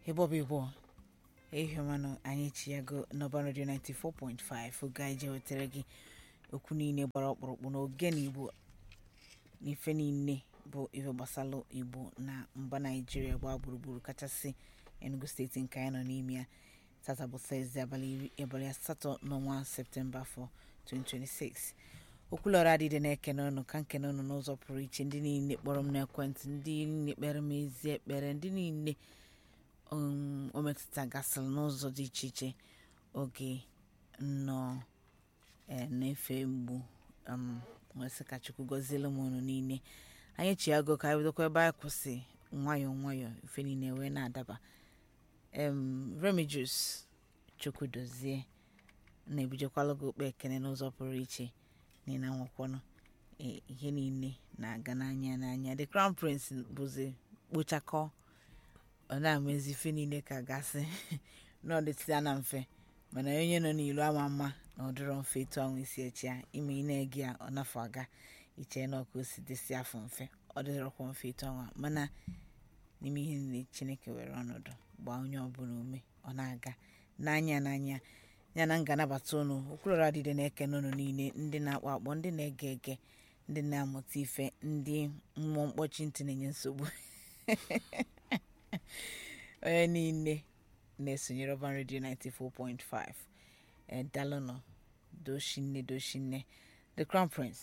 ebe ọ bụ igbo ehiọmanụ anyị chiyago n'ọba redio 94.5 oge anyị je wetara gị okwu niile gbara ọkpụrụkpụ n'oge na igbo n'ife niile bụ ife gbasalụ igbo na mba naijiria gbaa gburugburu kachasị enugu steeti nke anyị nọ n'ime ya tata bụ tọzdee abalị iri abalị asatọ n'ọnwa septemba afọ 2026 okwulọrọ adịdị na-ekene ụnụ ka nkene ụnụ n'ụzọ pụrụ iche ndị niile kpọrọ m n'ekwentị ndị niile kpere m ezi ekpere ndị niile um, o metụta gasịrị n'ụzọ dị iche iche oge nnọọ eh, na-efe mgbu um, nwesị ka chukwu gọziele m ụnụ niile anyị chi agụ ka anyị bidokwa ebe anyị kwụsị nwayọọ nwayọọ ife niile wee na-adaba em remigius chukwu dozie na-ebidokwala gị okpe ekene n'ụzọ pụrụ iche na ị na-anwakwanụ eh, ihe niile na-aga n'anya n'anya the crown prince bụzi kpochakọ ọ na-amezi ife niile ka gasị na ọ dịtịa na mfe mana onye nọ n'ilu ama mma na ọ dịrọ mfe etu ahụ isi echi ya ime ị na-ege ya ọ nafọ aga iche na ọka o si dịsị afọ mfe ọ dịrọkwa mfe etu ahụ a. mana n'ime ihe niile chineke were ọnọdụ gbaa onye ọbụla ume ọ na-aga n'anya n'anya ya na nganabata ụnụ okwulọrọ adịde na-ekene ụnụ niile ndị na-akpọ akpọ ndị na-ege ege ndị na-amụta ife ndị mmụọ mkpọchi ntị na-enye nsogbu onye niile na-esonyere ọban redio 94.5 edalụnọ doshinne doshinne the crown prince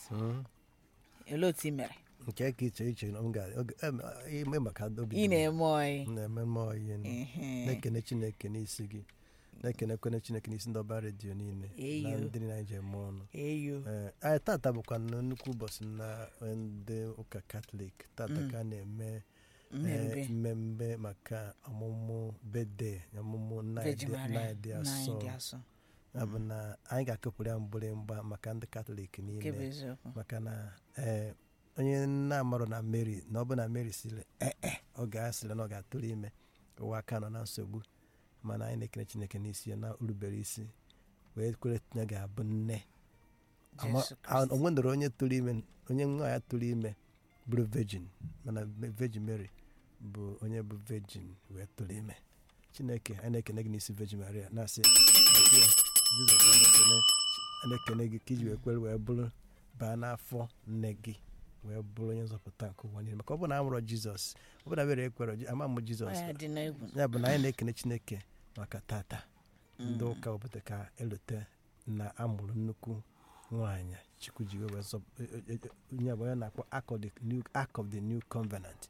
olee otu ị mere nke ka iche iche na m ga oge- em, ime maka obi ị na-eme oyi na-eme mmụọ ihe nụ. Ehe. na-ekene chineke n'isi gị na-ekenekwane chineke n'isi ndị ọba redio niile na Eyo. ndị niile anyị ji eme ọnụ eyo Ee, anyị tata bụkwa nnọọ nnukwu ụbọchị na ndị ụka katọlik tata ka a na-eme mmerube ee, mmemme maka ọmụmụ bede ọmụmụ nna Virgin Maria dị na anyị dị asọ asọ ya bụ na anyị ga-akụpụrụ ya mgbịrịmgba maka ndị katọlik nke bụ niile eziokwu maka na ee onye na-amarụ na mary na ọ bụ na mary siri ee ọ ga-asịrị na ọ ga-atụrụ ime ụwa aka nọ na nsogbu mana anyị na-ekene chineke n'isi ya na urubere isi wee kwere na ga-abụ nne Ama- Jesu a- Kristi. o nwedoro onye tụrụ ime onye nwa ya tụrụ ime bụrụ virgin mana virgin mary bụ onye bụ virgin wee tụrụ ime chineke anyị na-ekene gị n'isi virgin maria na-asị "Eke, jizọs anyị na-ekene anyị na-ekene gị ka iji wee kwere wee bụrụ baa n'afọ nne gị wee bụrụ onye nzọpụta nke ụwa niile maka ọ bụ na a mụrụ jizọs ọ bụ na mere ekwere ama mụ ọ jizọs ya dị n'egwu ya bụ na anyị na-ekene chineke maka tata ndị ụka obodo ka elote na amụrụ nnukwu nwaanyị chukwu ji wee zọ onye bụ onye na-akpọ Ark of the New- Ark of the new covenant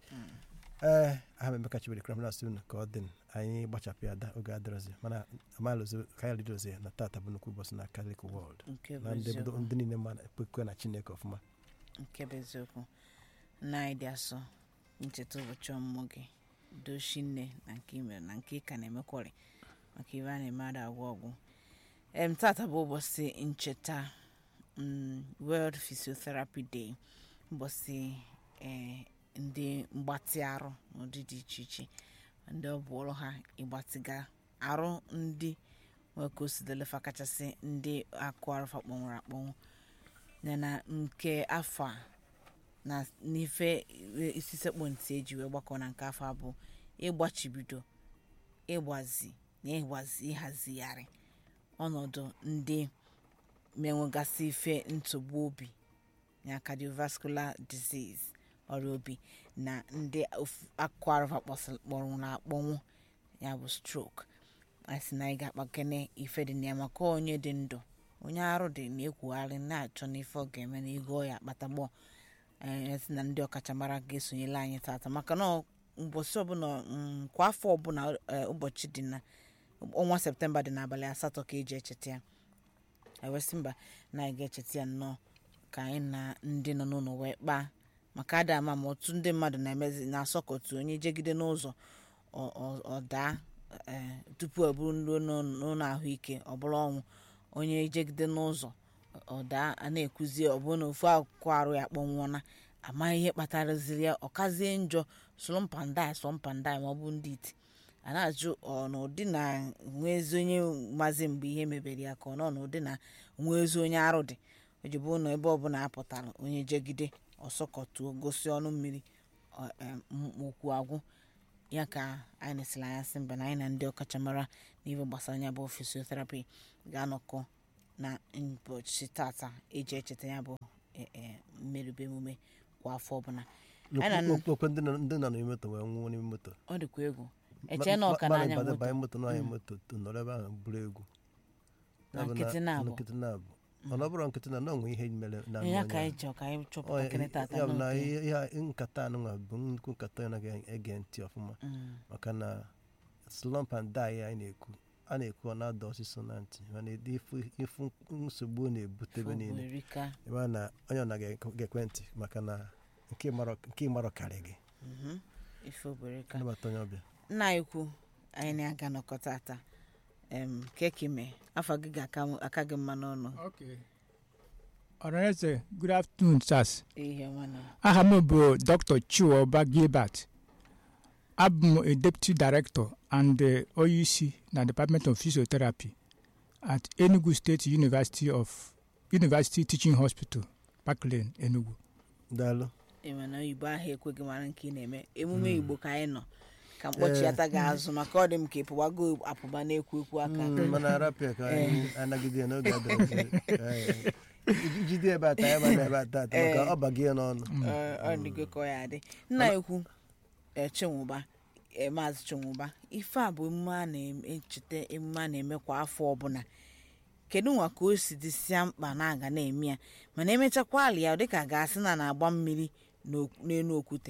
ee aha m emeka chibere kramnas unu ka ọ dị anyị gbachapụ ya ada oge adịrọzi mana amalụzi ka anyị ridozi na tata bụ nnukwu ụbọchị na Catholic world nke bụ na ndị eziokwu ndị niile ma ekwe na chineke ọfụma nke bụ eziokwu nna anyị dị asọ ncheta ụbọchị ọmụmụ gị doshi nne na nke imere na nke ị ka na-emekwari maka ibe a na-eme ada agwụ ọgwụ em tata bụ ụbọchị ncheta mm, world physiotherapy day ụbọchị eh, ndị mgbatị arụ n'ụdị dị iche iche ndị ọ bụ ọrụ ha ịgbatịga arụ ndị nwee ka o si delefa kachasị ndị akụ arụfa kpọnwụrụ akpọnwụ yana nke afọ a na n'ife isi sekpụ ntị eji wee gbakọ na nke afọ a bụ ịgbachibido ịgbazi na ịgbazi ịhazigharị ọnọdụ ndị menwegasị ife ntụgbu obi na cardiovascular disease ọrịa obi na ndị of- akụkụ arụfa kpọsịrị- kpọnwụrụ akpọnwụ ya bụ stroke anyị sị na anyị ga-akpakene ife dị na ya maka onye dị ndụ onye arụ dị na-ekwugharị na-achọ n'ife ọ ga-eme na ego ya akpatagbọ esi na ndị ọkachamara ga-esonyela anyị tata maka na ọ- ụbọchị ọbụla mm, kwa afọ ọbụla eh, ụbọchị dị na ọnwa septemba dị n'abalị asatọ ka eji echeta ya ewesị mba na anyị ga-echeta ya nnọọ ka anyị na ndị nọ n'ụlọ wee kpaa maka ada ama ma otu ndị mmadụ na-emezi na-asọkọtu onye jegide n'ụzọ ọ- ọ- ọ daa eh, tupu ọ bụrụ ndị nọ n'ụlọ ahụike ọ bụrụ ọnwụ onye jegide n'ụzọ ọ daa a na-ekwuzi ọ bụrụ na ofu akụkụ arụ ya kpọnwụọna amaghị ihe kpataraziri ya ọ kazie njọ soro mpandai sọ mpandai ma ọ bụ ndị iti a na-ajụ ọ na ụdị na nwezi onye mazi mgbe ihe mebere ya ka ọ nọ n'ụdị na nwezi onye arụ dị o ji bụrụ na ebe ọbụla apụtara onye jegide ọsọkọtuo gosi ọnụ mmiri ọ- em, m- okwu agwụ ya ka anyị nesịrị anya sị mba na anyị na ndị ọkachamara n'ihe gbasara ya bụ fisioterapi ga-anọkọ na ụbọchị tata eji echeta ya bụ e- e, mmerụbe emume kwa afọ ọbụla Anyị na- Okwu- okwu ndị nọ- ndị nọ n'ime moto wee nwụọ n'ime moto ọ dịkwa egwu eche na ọka Ma- ma- n'anya banye- moto banye moto n'anya moto to nọrọ ebe ahụ buru egwu Na Ya bụ nkịtị na-abụ. nkịtị na-abụ mana ọ bụrụ nkịtị na na onwe ihe mere na ya onye ka ahụ. anyị chọọ ka anyị Ọ, chọpụta kene tata ya bụ na n'oge. ihe ihe- nkata anụnwa bụ nnukwu nkata ya naghị ege ntị ọfụma Mm. maka na slump and die anyị na-ekwu a na-ekwu ọ na-ada ọsịsọ na ntị mana ịdị ifu- ifu nsogbu ọ na-ebute ebe niile Erika. ebe a na onye ọ na ga-ekwe ntị maka na nke ịmarọ- nke ịmarọ karị gị Mhm. ife obereka nabata onye ọbịa nna anyị kwu anyị na-aga nọkọ tata em kekime afọ gị ga-aka gị mma n'ọnụ Okay. Ọranaeze, good afternoon, sirs. ihe ọma na Aha m bụ Dr. Chiwoba Gilbert. Abụ m a Deputy Director and the OUC na Department of Physiotherapy at Enugu State University of University Teaching Hospital, Park Lane, Enugu. daalụ ịma na oyibo ahụ ekweghị mara nke ị na-eme emume igbo ka anyị nọ ka mkpọchiata gị azụ maka ọ dị m ka ịpụwago apụba na-ekwu ekwu aka Mm, mana arapịa ka anyị anagide ya n'oge adịrị jide ebe ata ebe na ebe ata ata maka ọ baghị ya n'ọnụ Ọ- ọ dịgo ka ọ ya adị nna ekwu eh, chinwụba eh, maazị chinwụba ife a bụ emume a na-echeta emume a na-eme kwa afọ ọbụla kedu nwa ka o si dịsịa mkpa na-aga na-eme ya mana emechakwa alị ya dịka ga-asị na na-agba mmiri n'ok- n'elu okwute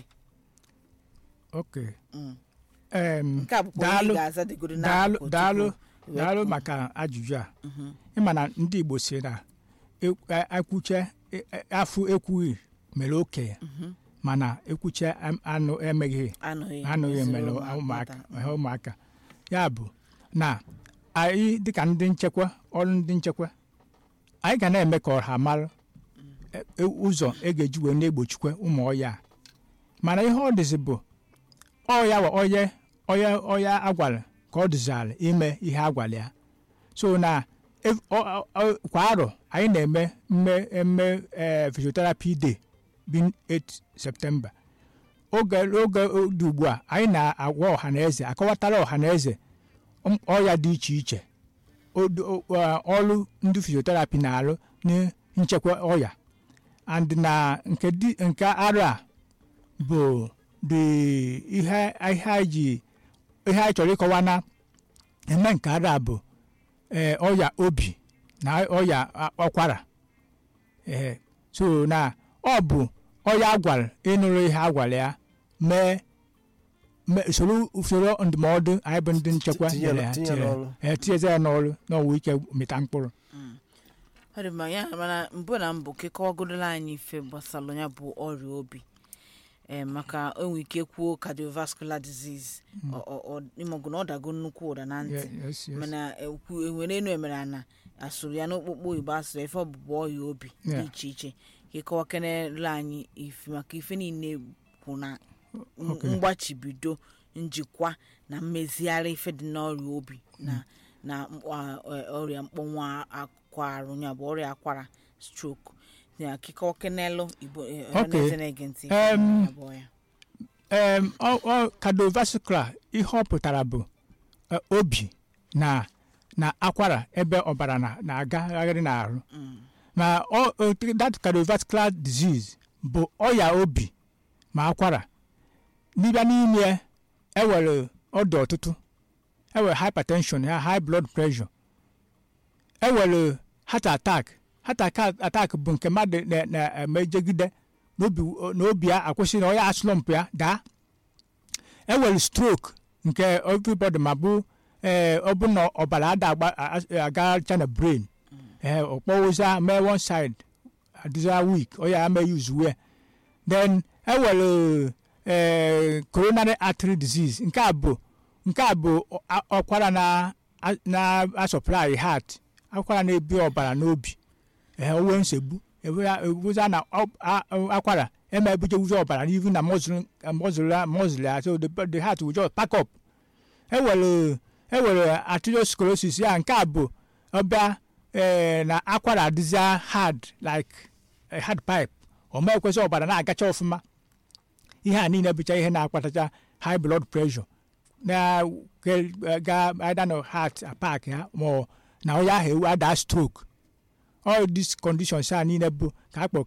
Okay. Mm. Um, nke a bụkwa onye daalụ ga-aza dịgodo daalụ n'akụkụ daalụ tupu daalụ wepụ. maka ajụjụ a Mhm. ịma na ndị igbo si na e- a- akwuche e- e- afụ ekwughị mere okenye Mhm. mana ekwuche am- anụ emeghị anụghị anụghị meziri mere ụmụaka. ụmụaka ihe ụmụaka ya bụ na anyị dịka ndị nchekwa ọrụ ndị nchekwa anyị ga na-eme ka ọha mara e- e- ụzọ e ga-eji wee na-egbochikwa ụmụ ọya a. mana ihe ọ dịzị bụ ọya wa onye onye ọya agwara ka ọ dịzara ime ihe agwara ya so na ev- ọ- ọ- ọ- kwa arọ anyị na-eme mme emme ee physiotherapy day bi 8 septemba oge oge dị ugbu a anyị na-agwa ọha na eze akọwatara ọha na eze m- ọrịa dị iche iche Odo- o- ọ- ọrụ ndị physiotherapy na-arụ na nchekwa ọrịa and na nke dị nke arụ a bụ dị ihe ihe anyị ji ihe anyị chọrọ ịkọwa na eme nke arụ a bụ ee ọrịa obi na ọrịa a- ọkwara ee so na ọ bụ ọrịa agwara ịnụrụ ihe agwara ya mee mee- soro usoro ndụmọdụ anyị bụ ndị nchekwa Tinye- nyere ya tinye tinyere- n'ọrụ. ee, tinyezi ya n'ọrụ n'ọnwa ike mịta mkpụrụ ọ dị mma ya mana mbụ na mbụ kekọwagodola anyị ife gbasara ya bụ ọrịa obi ee maka enwe ike kwuo cardiovascular disease ọ- ọ- ọ- ịmọgụ na ọ dago nnukwu ụda na ntị Ye- yes, yes. mana ekwu enwere enu emere na asụrụ ya n'okpukpo igbo asụrụ ife ọbụbụ ọrịa obi dị Yeah. iche iche kekọwa kenela anyị ife maka ife niile kwụ na m- Okay. mgbachibido njikwa na mmezigharị ife dị n'ọrịa obi na na mkp- a- a- ọrịa mkpọnwụ akwa arụ ya bụ ọrịa akwara stroke ya kekọwa kenelu igbo eh, Okay. ọhaneze na-ege ntị Em, ya bụ ọya. Em, ọ- ọ cardiovascular ihe ọ pụtara bụ eh, obi na na akwara ebe ọbara na- na-agagharị n'ahụ Mm. ma ọ ọ- that cardiovascular disease bụ ọya obi ma akwara n'ịbịa n'ime ya, ewere ọdụ ọtụtụ ewere hypertension ya high blood pressure ewere heart attack heart attack attack bụ nke mmadụ na- na-emejegide n'obi n'obi ya akwụsị na ọya slump ya daa ewere stroke nke everybody ma bụ ee ọ bụ na ọbara ada agba- a- a- agacha na brain ee ọkpọwụza mee one side adịza weak ọya ama use wee then ewere ee coronary artery disease nke a bụ nke a bụ ọ- a- ọkwara na a- na supply heart akwara na-ebi ọbara n'obi ee onwe nsogbu ebuza na ọ- a- akwara eme ebujewuzi ọbara n'ihu na mozul ya so the, the heart will just pack up ewere ewere arteriosclerosis ya nke a bụ ọbịa ee na akwara adịza hard like a hard pipe o mee kwesị ọbara na-agacha ọfụma ihe a niile bụcha ihe na-akpatacha high blood pressure na ke- ga either na heart attack ya ma ọ na onye ahụ ewu ada stroke all these conditions a niile bụ ka a kpọ